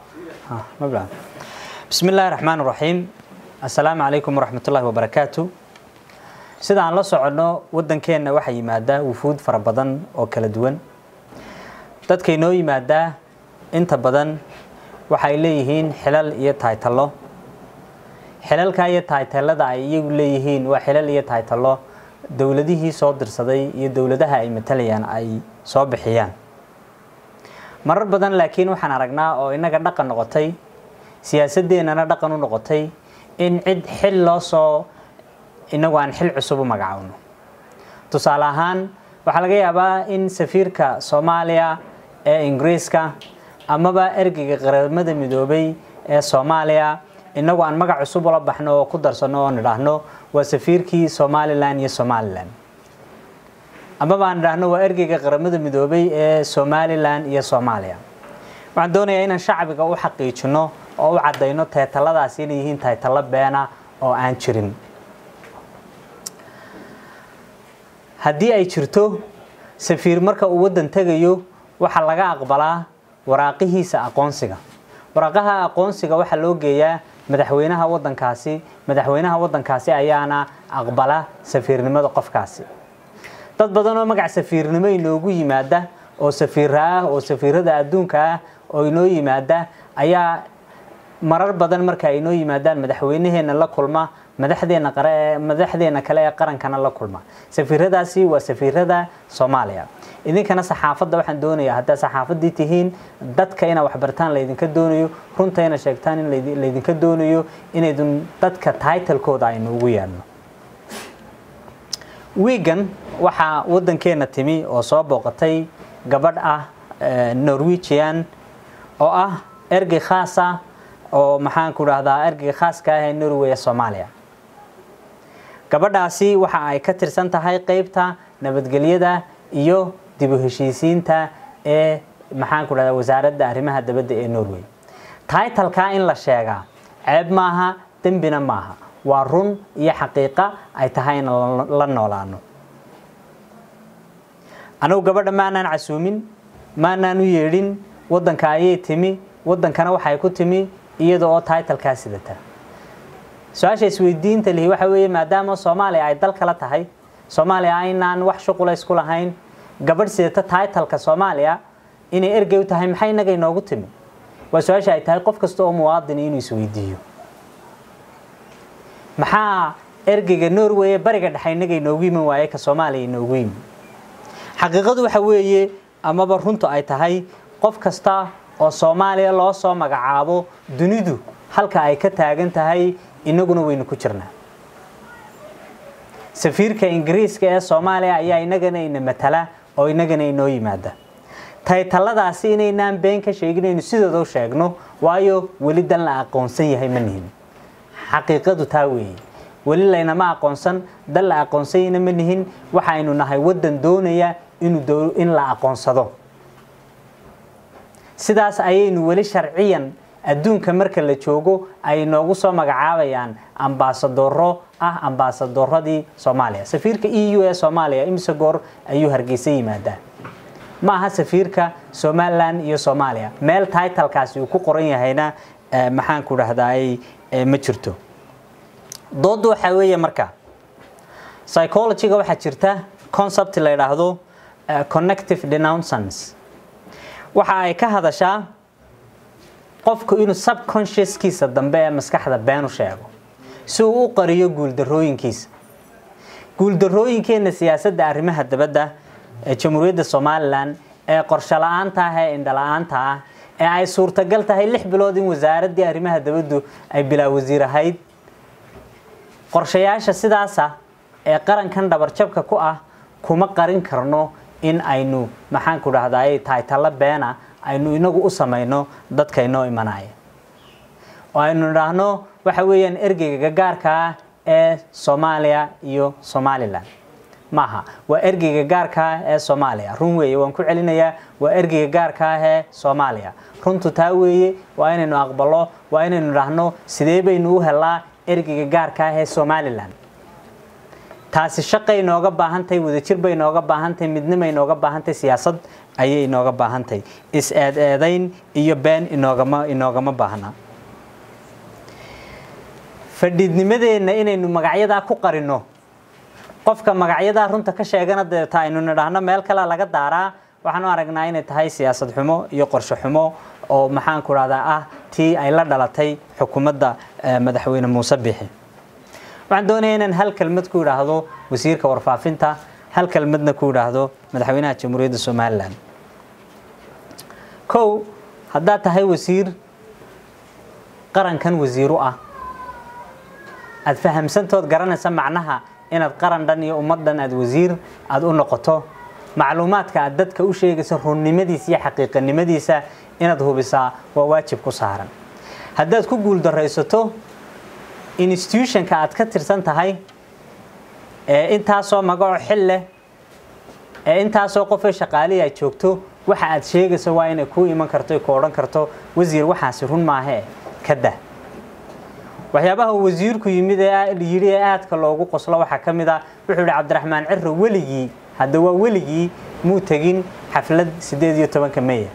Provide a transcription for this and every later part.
bismi illaahi raxmaan raxiim assalaamu calaykum waraxmatullaahi wabarakaatu sida aan la soconno waddankeenna waxaa yimaadaa wufuud fara badan oo kala duwan dadka inoo yimaadaa inta badan waxay leeyihiin xilal iyo taytallo xilalka iyo taytallada ay iyagu leeyihiin waa xilal iyo taytallo dowladihii soo dirsaday iyo dowladaha ay matalayaan ay soo bixiyaan marar badan laakiin waxaan aragnaa oo innaga dhaqan noqotay siyaasadeennana dhaqan u noqotay in cid xil loo soo inagu aan xil cusub u magacaawno tusaale ahaan waxaa laga yaabaa in safiirka soomaaliya ee ingiriiska amaba ergeyga qaramada midoobay ee soomaaliya inagu aan magac cusub ula baxno oo ku darsano oo nidhaahno waa safiirkii somalilan iyo somalilan amaba aan nidhaahno waa ergeyga qaramada midoobay ee somalilan iyo soomaaliya waxaan doonayaa inaan shacbiga u xaqiijino oo u caddayno taytalladaasi inay yihiin taytallo beena oo aan jirin haddii ay jirto safiir marka uu waddan tegayo waxaa laga aqbalaa waraaqihiisa aqoonsiga waraaqaha aqoonsiga waxaa loo geeyaa madaxweynaha waddankaasi madaxweynaha waddankaasi ayaana aqbala safiirnimada qofkaasi dad badan oo magac safiirnimo inoogu yimaada oo safiira ah oo safiirada adduunka ah oo inoo yimaada ayaa marar badan marka ay inoo yimaadaan madaxweynaheena la kulma madaxdeena qare madaxdeena kale ee qarankana la kulma safiiradaasi waa safiirada soomaaliya idinkana saxaafadda waxaan doonayaa haddaa saxaafaddii tihiin dadka inaa waxbartaan laydinka doonayo runta ina sheegtaan in laydinka doonayo inaydun dadka taitalkooda aynu ugu yeedhno wiigan waxaa waddankeena timi oo soo booqatay gabadh ah norwegian oo ah ergey khaas ah oo maxaan ku dhahdaa ergeyga khaaska ah ee norway ee soomaaliya gabadhaasi waxa ay ka tirsan tahay qeybta nabadgelyada iyo dib u heshiisiinta ee maxaan ku dhahdaa wasaaradda arrimaha dabadda ee norway taitalkaa in la sheegaa ceeb maaha dembina maaha waa run iyo xaqiiqa ay tahay in la noolaano anugu gabadha maanaan casuumin maanaan u yeedhin waddanka ayay timi waddankana waxay ku timi iyada oo taitalkaa sidata su-aasha isweydiinta lihi waxa weeye maadaama soomaaliya ay dal kala tahay soomaaliya aynaan wax shuqula isku lahayn gabadh sidata taitalka soomaaliya inay ergey u tahay maxay inaga inoogu timi waa su-aasha ay tahay qof kasta oo muwaadini inuu isweydiiyo maxaa ergeyga norway ee bariga dhexe inaga inoogu yimin waaye ka soomaaliya inoogu yimi xaqiiqadu waxa weeye amaba runtu ay tahay qof kasta oo soomaaliya loo soo magacaabo dunidu halka ay ka taagan tahay inaguna waynu ku jirnaa safiirka ingiriiska ee soomaaliya ayaa inagana ina matala oo inagana inoo yimaada taytalladaasi inaynaan been ka sheegin aynu sidooda u sheegno waayo weli dan la aqoonsan yahay ma nihin xaqiiqadu taa weeye weli laynama aqoonsan dan la aqoonsanyana ma nihin waxaynu nahay waddan doonaya inuu in la aqoonsado sidaas ayaynu weli sharciyan adduunka marka la joogo ay noogu soo magacaabayaan ambaasadoro ah ambaasadoradii soomaaliya safiirka e u ee soomaaliya imise goor ayuu hargeysa yimaadaa ma aha safiirka somalilan iyo soomaaliya meel taitalkaasi uu ku qoran yahayna maxaan ku dhahdaay ma jirto dooda waxaa weeye marka psychologyga waxaa jirta concept la yidhaahdo connective denouncance waxa ay ka hadashaa qofku inuu subconsciouskiisa dambe ee maskaxda been u sheego si uu u qariyo guuldarooyinkiisa guuldarooyinkeenna siyaasadda arrimaha dabadda ee jamhuuriyadda somalilan ee qorsho la-aanta ah ee indhala-aanta ah ee ay suurtagal tahay lix bilood in wasaaraddii arrimaha dabaddu ay bilaa wasiir ahayd qorshayaasha sidaasa ee qarankan dhabarjabka ku ah kuma qarin karno in aynu maxaan ku dhahdaay taytalo beena aynu inagu u samayno dadka inoo imanaya oo aynu idhaahno waxa weeyaan ergeyga gaarka ah ee soomaaliya iyo somalilan maaha waa ergeyga gaarka ah ee soomaaliya run weeye waan ku celinayaa waa ergeyga gaarka ah ee soomaaliya runtu taa weeye waa inaynu aqbalo waa inaynu idhaahno sidee baynu u helaa ergeyga gaarka ah ee somalilan taasi shaqay nooga baahantahay wadajir bay nooga baahantahay midnimay nooga baahantahay siyaasad ayay inooga baahantahay is-eed-eedayn iyo been inoogama inoogama baahna fadhiidnimadeenna inaynu magacyadaa ku qarino qofka magacyadaa runta ka sheegana deeta aynu nidhaahno meel kale laga daaraa waxaan u aragnaa inay tahay siyaasad xumo iyo qorshe xumo oo maxaanku rahdaa ah tii ay la dhalatay xukuumadda madaxweyne muuse bixi waxaan doonaya inaan hal kelmad ku idhaahdo wasiirka warfaafinta hal kelmadna ku idhaahdo madaxweynaha jamhuuriyadda somalilan kow haddaad tahay wasiir qarankan wasiiru ah aada fahamsantood garanaysa macnaha inaad qaran dhan iyo ummad dhan aada wasiir aada u noqoto macluumaadka aad dadka u sheegaysa runnimadiisa iyo xaqiiqanimadiisa inaad hubisaa waa waajib ku saaran haddaad ku guuldaraysato institutionka aad ka tirsan tahay ee intaasoo magaco xil leh ee intaasoo qofay shaqaalihii aad joogto waxa aad sheegayso waa inay kuu iman karto ku odhan karto wasiir waxaasi run maahee ka dah waxyaabaha wasiirku yimid ee yidhi ee aadka loogu qoslo waxaa ka mid a wuxuu yihi cabdiraxmaan ciro weligii hadda waa weligii muu tegin xaflad siddeed iyo tobanka meya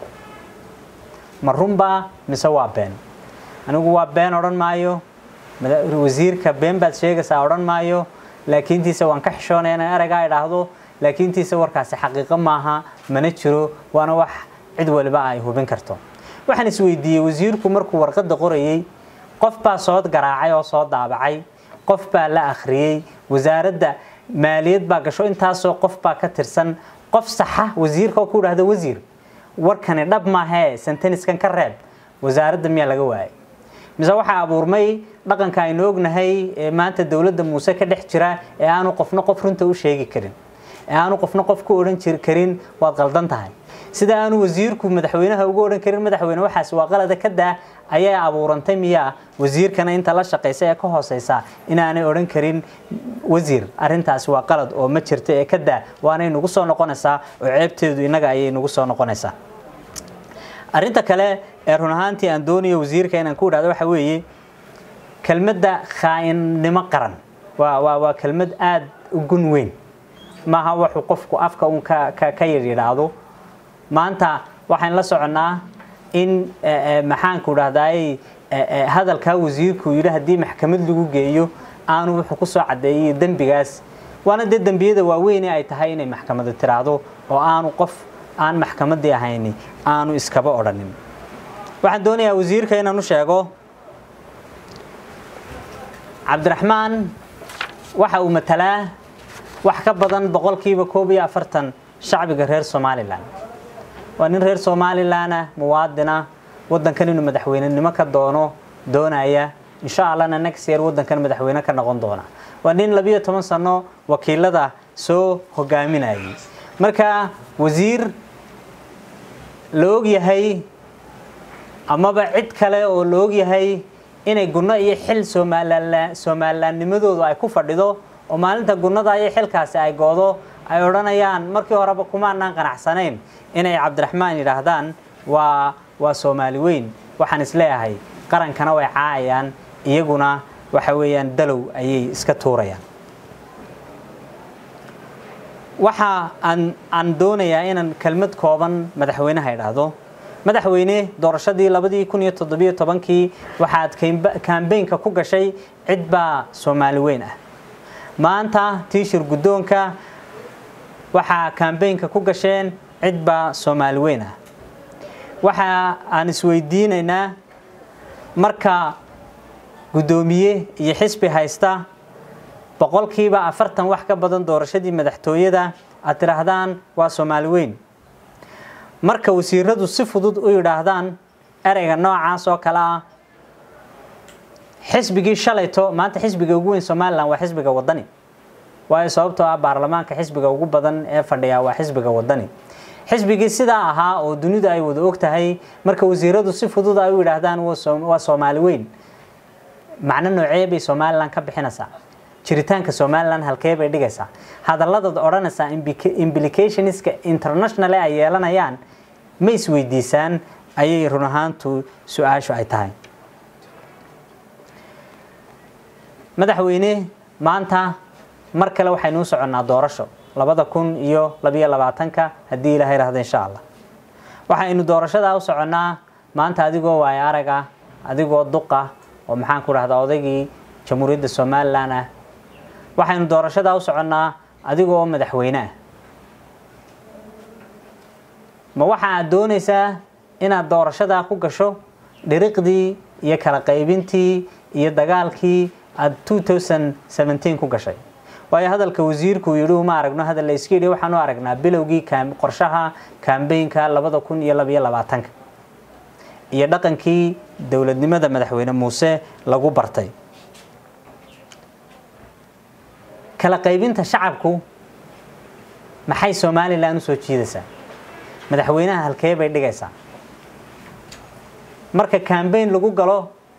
ma runbaa mise waa been anigu waa been odhan maayo wasiirka been baad sheegaysaa odhan maayo laakiintiisa waan ka xishoonaya inaan ereygaa idhaahdo laakiintiisa warkaasi xaqiiqo maaha mana jiro waana wax cid waliba ay hubin karto waxaan isweydiiyey wasiirku markuu warqadda qorayey qof baa soo garaacay oo soo daabacay qof baa la akhriyey wasaaradda maaliyad baa gasho intaasoo qof baa ka tirsan qof saxa wasiirka oo ku idhahda wasiir warkani dhab maahee senteniskan ka reeb wasaaradda miyaa laga waayay mise waxaa abuurmay dhaqanka aynu ognahay ee maanta dowladda muuse ka dhex jira ee aanu qofna qof runta u sheegi karin ee aanu qofna qof ku odhan jir karin waad qaldan tahay sida aanu wasiirku madaxweynaha ugu odhan karin madaxweyne waxaas waa qalada ka daa ayaa abuurantay miyaa wasiirkana inta la shaqaysa ee ka hooseysa inaanay odhan karin wasiir arintaasi waa qalad oo ma jirta ee ka daa waanay nagu soo noqonaysaa oo ceebteedu innaga ayay nagu soo noqonaysaa arinta kale ee run ahaantii aan doonayo wasiirka inaan ku idhahdo waxa weeye kelmadda khaainnimo qaran waa waa waa kelmad aada u gun weyn maaha wuxuu qofku afka uun ka ka ka yidhaahdo maanta waxaan la soconnaa in maxaanku idhahdaay hadalkaa wasiirku yidhi haddii maxkamad lagu geeyo aanu wuxuu ku soo caddeeyay dembigaas waana dee dembiyada waaweyne ay tahay inay maxkamada tiraahdo oo aanu qof aan maxkamaddii ahayni aanu iskaba odhanin waxaan doonayaa wasiirka inaan u sheego cabdiraxmaan waxa uu matalaa wax ka badan boqolkiiba koob iyo afartan shacbiga reer somalilan waa nin reer somalilanah muwaadina waddankan inuu madaxweynenimo ka doono doonaya insha allahna next year waddankan madaxweyne ka noqon doona waa nin labiyo toban sano wakiilada soo hogaaminayay marka wasiir la og yahay amaba cid kale oo la og yahay inay gunno iyo xil somalilan somalilannimadoodu ay ku fadhido oo maalinta gunnada iyo xilkaasi ay goodo ay odhanayaan markii horeba kumaanaan qanacsanayn inay cabdiraxmaan yidhaahdaan waa waa soomaali weyn waxaan isleeyahay qarankana way caayayaan iyaguna waxa weeyaan dalow ayay iska tuurayaan waxa aan aan doonayaa inaan kelmad kooban madaxweynaha idhaahdo madaxweyne doorashadii labadii kun iyo toddobiyo tobankii waxaad kambeynka ku gashay cid baa soomaali weyn ah maanta tiishir guddoonka waxaa kambeynka ku gasheen cid baa soomaali weyn ah waxa aan isweydiinaynaa marka guddoomiye iyo xisbi haysta boqolkiiba afartan wax ka badan doorashadii madaxtooyada aad tidhaahdaan waa soomaali weyn marka wasiiradu si fudud u yidhaahdaan ereyga noocaas oo kale ah xisbigii shalayto maanta xisbiga ugu weyn somalilan waa xisbiga wadani waayo sababtoo ah baarlamaanka xisbiga ugu badan ee fadhiya waa xisbiga wadani xisbigii sidaa ahaa oo dunidu ay wada og tahay marka wasiiradu si fudud ay u yidhaahdaan waa soomaali weyn macno noocee bay somalilan ka bixinaysaa jiritaanka somalilan halkee bay dhigaysaa hadalladaad odhanaysaa implicationska international ay yeelanayaan ma isweydiisaan ayay run ahaantu su-aashu ay tahay madaxweyne maanta mar kale waxaynu u soconnaa doorasho labada kun iyo labiyo labaatanka haddii ilaha yidhahdo insha allah waxaynu doorashadaa u soconnaa maanta adigoo waayo arag ah adigoo duqa oo maxaan ku dhahdaa odaygii jamhuuriyadda somalilan ah waxaynu doorashadaa u soconnaa adigoo madaxweyne ah ma waxa aad doonaysaa inaad doorashadaa ku gasho dhiriqdii iyo kala qaybintii iyo dagaalkii aada two thousand seventeen ku gashay waayo hadalka wasiirku yidhi uma aragno hadal la iska yidhi waxaan u aragnaa bilowgii qorshaha kambeynka labada kun iyo labiyo labaatanka iyo dhaqankii dowladnimada madaxweyne muuse lagu bartay kala qaybinta shacabku maxay somalilan usoo jiidaysaa madaxweynaha halkee bay dhigaysaa marka kambeyn lagu galo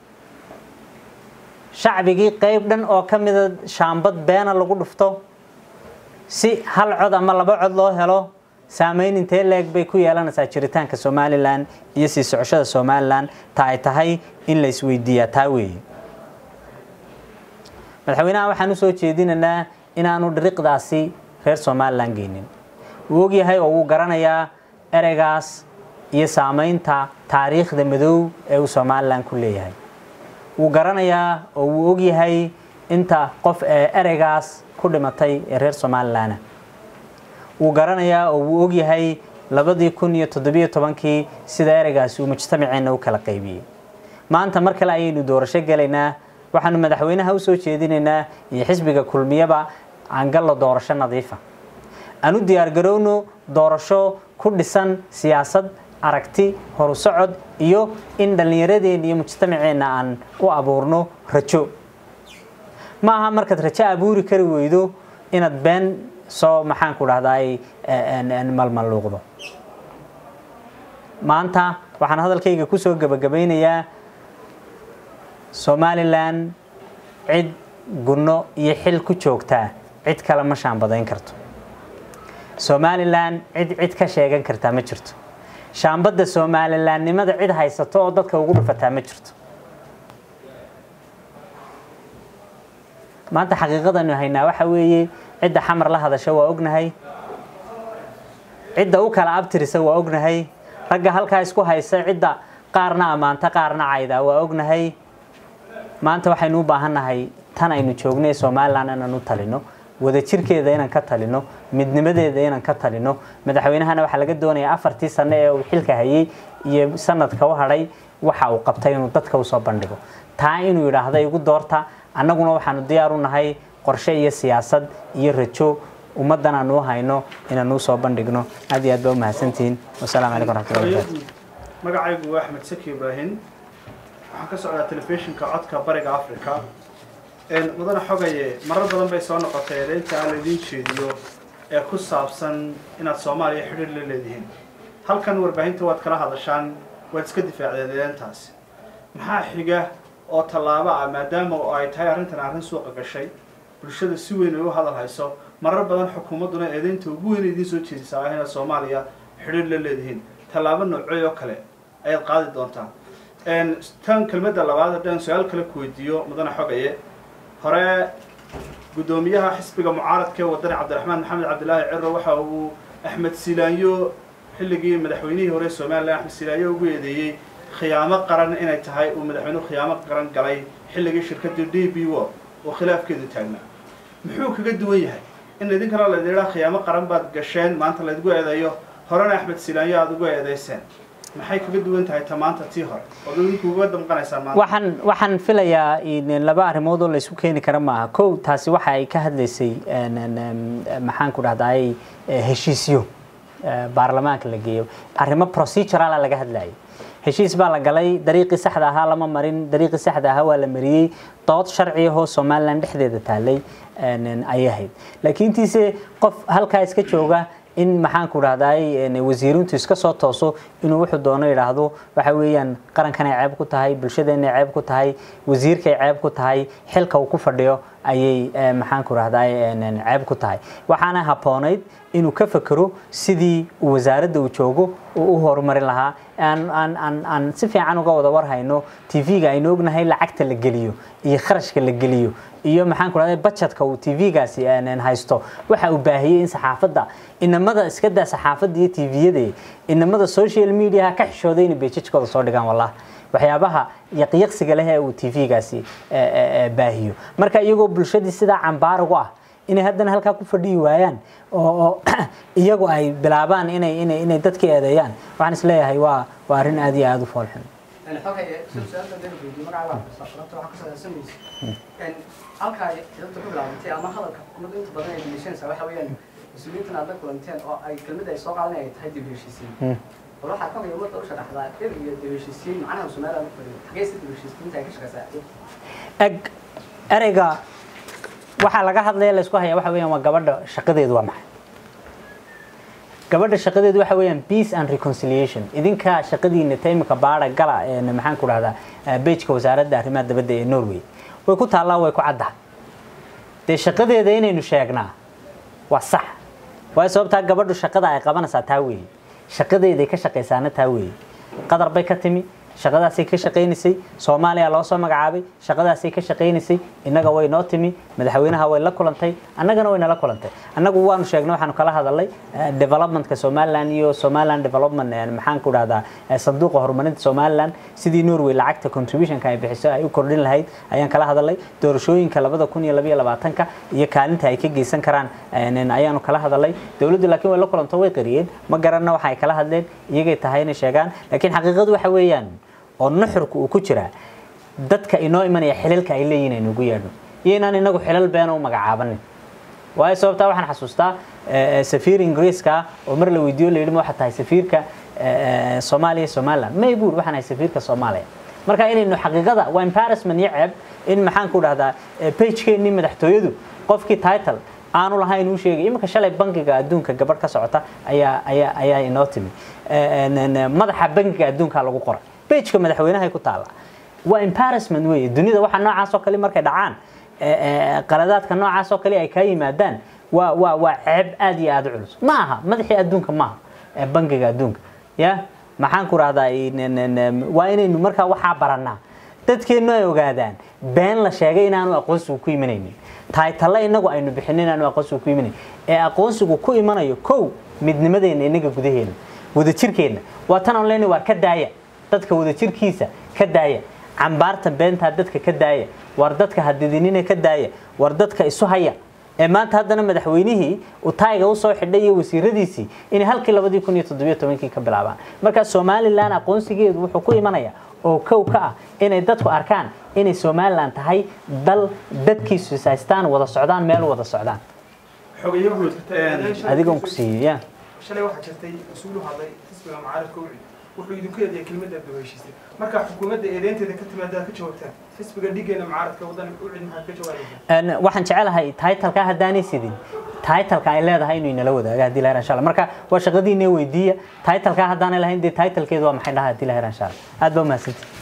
shacbigii qeyb dhan oo ka mida shaambad beena lagu dhufto si hal cod ama laba cod loo helo saameyn intee leeg bay ku yeelanaysaa jiritaanka somalilan iyo sii socoshada somalilan ta ay tahay in la isweydiiyaa taa weeye madaxweynaha waxaan usoo jeedinaynaa inaanu dhiriqdaasi reer somalilan geynin wuu ogyahay oo wuu garanayaa ereygaas iyo saameynta taariikhda madow ee uu somalilan ku leeyahay wuu garanayaa oo wuu ogyahay inta qof ee ereygaas ku dhimatay ee reer somalilana wuu garanayaa oo wuu ogyahay labadii kun iyo toddobiyo tobankii sida ereygaasi uu mujtamaceenna u kala qaybiyey maanta mar kale ayaynu doorasho gelaynaa waxaanu madaxweynaha usoo jeedinaynaa iyo xisbiga kulmiyaba aan gallo doorasho nadiifa aan u diyaargarowno doorasho ku dhisan siyaasad aragti horu socod iyo in dhallinyaradeenna iyo mujtamaceenna aan u abuurno rajo ma aha markaad rajo abuuri kari weydo inaad been soo maxaan ku dhahdaay malmalluuqdo maanta waxaan hadalkayga kusoo gebagabaynayaa somalilan cid gunno iyo xil ku joogtaa cid kale ma shaambadayn karto somalilan cid cid ka sheegan kartaa ma jirto shaambadda somalilaannimada cid haysato oo dadka ugu dhufataa ma jirto maanta xaqiiqadanu haynaa waxa weeye cidda xamar la hadasha waa ognahay cidda u kala abtirisa waa ognahay ragga halkaa isku haysa cidda qaarna ammaanta qaarna cayda waa ognahay maanta waxaynu u baahannahay tan aynu joogno ee somalilan inaan u talino wadajirkeeda inaan ka talino midnimadeeda inaan ka talino madaxweynahana waxaa laga doonayaa afartii sano ee uu xilka hayay iyo sanadka u hadhay waxa uu qabtay inuu dadka usoo bandhigo taa inuu yidhaahda igu doorta annaguna waxaanu diyaar u nahay qorshe iyo siyaasad iyo rajo ummaddan aanu u hayno inaanu usoo bandhigno aad iyo aad baa u mahadsantihiin wasalaamu calaykum waraxmatullahi wabarakatu magacaygu waa axmed saki ibraahim waxaan ka socdaa telefishinka codka bariga africa mudane xogaye marar badan bay soo noqotay eedeynta aan laydin jeediyo ee ku saabsan inaad soomaaliya xidhiir la leedihiin halkan warbaahinta waad kala hadashaan waad iska difaacdeen eedeyntaasi maxaa xiga oo tallaabo ah maadaama ay tahay arrintan arrin suuqa gashay bulshada si weyn ay u hadal hayso marar badan xukuumadduna eedeynta ugu weyn idiin soo jeedisaa ah inaad soomaaliya xidhiir la leedihiin tallaabo noocey oo kale ayaad qaadi doontaa tan kelmadda labaad haddaan su-aal kale ku weydiiyo mudane xogaye hore guddoomiyaha xisbiga mucaaradka ee wadani cabdiraxmaan maxamed cabdilaahi ciro waxa uu axmed silaanyo xilligii madaxweynihii hore somalilan axmed silaanyo ugu eedeeyey khiyaamo qaran inay tahay uu madaxweynuhu khiyaamo qaran galay xilligii shirkadii d b wo oo khilaafkeedu taagnaa muxuu kaga duwan yahay in idinkana laydin idhaa khiyaamo qaran baad gasheen maanta laydgu eedeeyo horena axmed silaanyo aada ugu eedeyseen maxay kaga duwan tahay ta maanta tii hore ood idinku uga damqanaysaan maanta waxaan waxaan filayaa laba arrimood oo la isku keeni kara maaha kow taasi waxa ay ka hadlaysay maxaan ku dhahdaay heshiisyo baarlamaanka la geeyo arrimo procedurala laga hadlayay heshiis baa la galay dariiqii saxda ahaa lama marin dariiqii saxda ahaa waa la mariyey dood sharci ahoo somalilan dhexdeeda taalay ayay ahayd laakiin tiise qof halkaa iska jooga in maxaan ku dhahdaay wasiirintu iska soo tooso inuu wuxuu doono yidhaahdo waxa weeyaan qarankan ay ceeb ku tahay bulshadeena ay ceeb ku tahay wasiirka ay ceeb ku tahay xilka uu ku fadhiyo ayay maxaan ku dhahdaay ceeb ku tahay waxaana habboonayd inuu ka fekero sidii uu wasaaradda uu joogo uu u horumarin lahaa aan aan aan aan si fiican uga wada warhayno tv-ga aynu ognahay lacagta la geliyo iyo kharashka la geliyo iyo maxaan ku dhahday budgetka uu tv-gaasi haysto waxa uu baahiyey in saxaafadda inamada iska daa saxaafadda iyo tv-yada inamada social media ka xishooday inay beejajkooda soo dhigaan wallah waxyaabaha yaqyaqsiga leh ee uu tv-gaasi baahiyo marka iyagoo bulshadii sidaa cambaar ugu ah inay haddana halkaa ku fadhiyi waayaan oo oo iyagu ay bilaabaan inay inay inay dadka eedeeyaan waxaan isleeyahay waa waa arrin aad iyo aada u foolxun halkaa dadka ku bilaabantay ama hadalka xukuumadda inta badan ay deliishanaysaa waxa weeyaan mas-uuliyiintan aad la kulanteen oo ay kelmada ay soo qaadan ay tahay dib heshiisiin bal waxaa ka mid ummadda u sharaxdaa dhir iyo dib heshiisiin macnaha somaliland ku fadhiyo xageysa dib heshiisiinta ay ka shaqeysaa eg ereyga waxaa laga hadlaya laysku hayaa waxa weeyaan waa gabadha shaqadeedu waa maxay gabadha shaqadeedu waxa weeyaan peace and reconciliation idinka shaqadiina ta imika baara gala ee maxaan ku dhahdaa bejka wasaaradda arrimaha dabadda ee norway way ku taallaa way ku caddahay dee shaqadeeda inaynu sheegnaa waa sax waayo sababtaa gabadhu shaqada ay qabanaysaa taa weeye shaqadeeday ka shaqaysaana taa weeye qadar bay ka timi shaqadaasay ka shaqaynaysay soomaaliya loo soo magacaabay shaqadaasay ka shaqaynaysay innaga way noo timi madaxweynaha way la kulantay annagana way nala kulantay annagu waanu sheegnay waxaanu kala hadalnay developmentka somaliland iyo somaliland development maxaan ku dhahdaa sanduuqa horumarinta somaliland sidii norway lacagta contributionka ay bixiso ay u kordhin lahayd ayaan kala hadalnay doorashooyinka labada kun iyo labaiyo labaatanka iyo kaalinta ay ka geysan karaan ayaanu kala hadalnay dowladdu laakiin way la kulanto way qariyeen ma garanna waxa ay kala hadleen iyagay tahay inay sheegaan laakiin xaqiiqadu waxa weeyaan oo nuxurka uu ku jiraa dadka inoo imanaya xilalka ay leeyihin aynu ugu yeedhno iyo inaan inagu xilal beena u magacaabanin waayo sababtaa waxaan xasuustaa safiir ingiriiska oo mar la weydiiyo la yidhi ma waxaa tahay safiirka soomaaliya somaliland may buur waxaan ahay safiirka soomaaliya marka inaynu xaqiiqada waa embarrassment iyo ceeb in maxaan ku dhahdaa pagekeenii madaxtooyadu qofkii title aanu lahayn uu sheegay iminka shalay bankiga adduunka gabadh ka socota ayaa ayaa ayaa inoo timi madaxa bankiga adduunka lagu qoray bejka madaxweynahay ku taalla waa embarrassment weeye dunida waxa noocaas oo kale markay dhacaan qaladaadka noocaas oo kale ay kaa yimaadaan waa waa waa ceeb aad iyo aada u culus ma aha madaxii adduunka maaha bankiga adduunka ya maxaan ku rahdaa waa inaynu markaa waxaa baranaa dadkeennu ay ogaadaan been la sheegay inaanu aqoonsigu ku imanaynin taaytalle inagu aynu bixin inaanu aqoonsigu ku imanayn ee aqoonsigu ku imanayo kow midnimadeena inaga gudaheena wadajirkeenna waa tan aan leenahay waa ka daaya dadka wadajirkiisa ka daaya cambaarta beentaa dadka ka daaya war dadka hadidinina ka daaya war dadka isu haya ee maanta haddana madaxweynihii uu taayga usoo xidhay iyo wasiiradiisii inay halkii labadii kun iyo toddobiyo tobankii ka bilaabaan markaa somalilan aqoonsigeedu wuxuu ku imanaya oo kow ka ah inay dadku arkaan inay somalilan tahay dal dadkiisu is haystaan wada socdaan meel wada socdaan xogayo guud adigoon ku siiyey ya shalay waxaa jirtay mas-uul u hadlay xisbiga mucaaradka ucid wuxuu idinku eedeeyay kelmadda aad heshiisay marka xukuumadda eedeynteeda ka timaada ka jawaabtaan xisbiga dhigeena mucaaradka waddan ucid maxaad ka jawaabaysaa waxaan jecelahay titleka haddaanay sidin titleka ay leedahay inuu inala wadaaga haddii la insha Allah marka waa shaqadiina weydiiya titleka haddaanay lahayn dee titlkeedu waa maxay dhahaa haddii la insha Allah aad baa umahadsantihi